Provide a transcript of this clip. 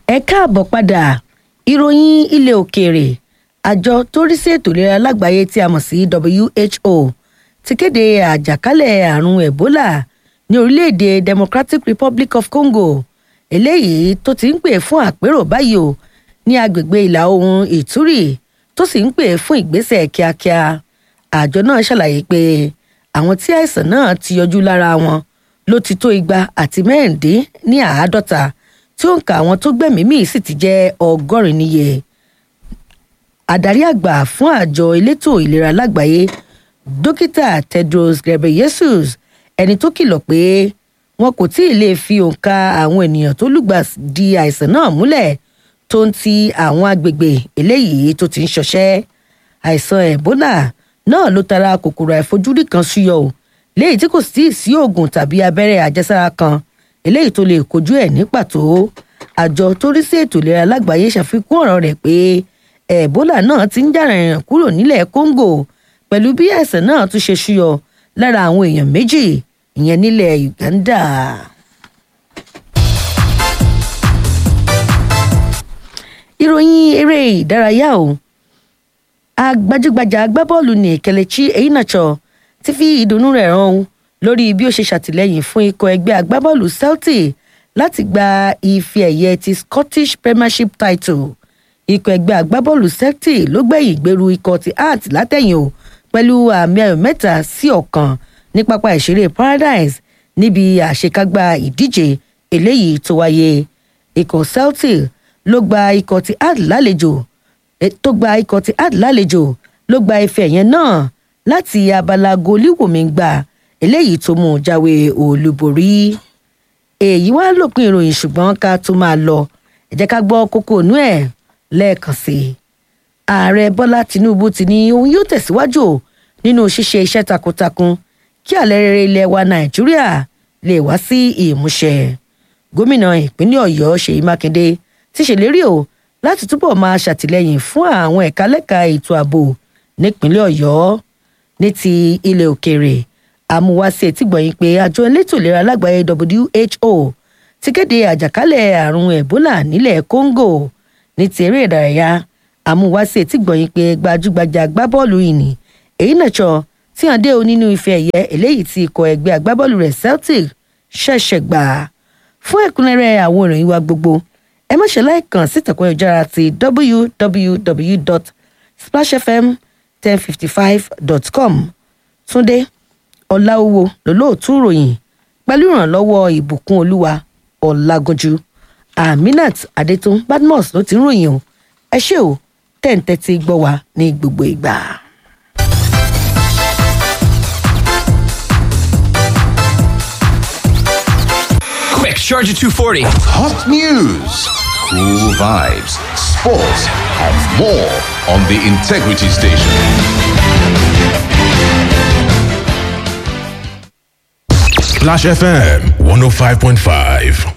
ẹ káàbọ̀ padà ìròyìn ilẹ̀ òkèèrè àjọ tó rí sí ètò ìlera lágbàáyé tí a mọ̀ sí who ti kéde àjàkálẹ̀ àrùn ebola ní orílẹ̀-èdè democratic republic of congo eléyìí tó ti ń pè fún àpérò báyìí o ní agbègbè ìlà oòrùn ìtúrì tó sì ń pè fún ìgbésẹ̀ kíákíá àjọ náà ṣàlàyé pé àwọn tí àìsàn náà ti yọjú lára wọn ló ti tó igba àti mẹ́rìndín ní àádọ́ta tí òǹkà àwọn tó gbẹ̀mí mì sì ti jẹ́ ọgọ́rin níye adarí àgbà fún àjọ elétò ìlera lágbàáyé dókítà tedros ghebreyesus ẹni tó kìlọ̀ pé wọn kò tí ì lè fi òǹkà àwọn ènìyàn tó lùgbà di àìsàn náà múlẹ̀ tó ń ti àwọn agbègbè eléyìí tó ti ń ṣọṣẹ́ àìsàn ebola náà ló tara kòkòrò àìfojúrí kan ṣúyọ o léyìí tí kò sí sí oògùn tàbí abẹ́rẹ́ àjẹsára kan eléyìí tó lè kojú ẹ̀ ní pàtó àjọ tó rí sí ètò ìlera lágbàáyé ṣàfikún ọ̀rọ̀ rẹ̀ pé ebola náà ti ń jàrìnrìn kúrò nílẹ̀ congo pẹ̀lú bí àìsàn náà tún ṣe ṣúyọ lára àwọn èèyàn méjì ìyẹn nílẹ̀ uganda. ìròyìn eré ìdárayá o agbájúgbajà agbábọ́ọ̀lù ní kelechi einacho ti fi ìdùnnú rẹ̀ hàn lórí bí ó ṣe ṣàtìlẹ́yìn fún ikọ̀ ẹgbẹ́ agbábọ́ọ̀lù celtic láti gba ife ẹ̀yẹ ti scottish premiership title ikọ̀ ẹgbẹ́ agbábọ́ọ̀lù celtic ló gbẹ̀yìn gbèrú ikọ̀ ti art látẹ̀yìn o pẹ̀lú àmì ayò mẹ́ta sí ọ̀kan ní pápá ìṣeré paradise níbi àṣekágbá ìdíje eléyìí tó wáyé ikọ̀ celtic ló gba ikọ̀ ti art lálejò tó gba ikọ̀ ti art lálejò ló gba ife ẹ̀yẹn náà láti abala goliwomi gbà eléyìí tó mú un jáwé olúborí èyí wá lópin ìròyìn ṣùgbọ́n ká tó máa lọ ẹ jẹ́ ká gbọ́ kókó inú ẹ̀ lẹ́ẹ̀kan sí i ààrẹ bọ́lá tinubu ti ní òun yóò tẹ̀síwájú nínú ṣíṣe iṣẹ́ takuntakun kí àlẹ́ rere ilẹ̀ wa nàìjíríà lè wá sí ìmúṣẹ gómìnà ìpínlẹ̀ ọ̀yọ́ ṣèyí mákindé ti ṣèlérí o láti túbọ̀ máa ṣàtìlẹ́yìn fún àwọn ẹ̀ka lẹ́ka ètò ààbò nípínlẹ̀ ọ̀yọ́ ní ti ilẹ̀ òkèèrè àmúwáṣí etígbọ̀nyìn pé àjọ elétò ìlera lágbàáyé who ti kéde àjàkálẹ̀ àrùn ebola nílẹ̀ congo ní ti eré ìdárayá àmúwáṣí etígbọ̀nyìn pé gbajúgbajà agbábọ́ọ̀lù ìní èyí nàṣọ tí hàn dé o nínú ife ẹ̀yẹ eléyìí tí ikọ̀ ẹgbẹ́ agbábọ́ọ̀lù rẹ̀ celtic ṣẹ̀ṣẹ̀ gbà fún ẹ̀kúnrẹ́rẹ́ àwọn ìròyìn wa gbogbo ẹ má ṣe láìkàn sí ìtàkùn ayélujára ti www.splashfm1055.com túndé ọ̀làwọ̀ lólóòtú ìròyìn pẹ̀lú ìrànlọ́wọ́ ìbùkún olúwa ọ̀làgànjú aminat adétún badmus ló ti ń ròyìn o ẹ ṣé o tẹ̀ǹtẹ̀ ti gbọ́ wa ní gbogbo ìgbà. Quick, Charger 240. Hot news, cool vibes, sports, and more on the Integrity Station. Splash FM 105.5.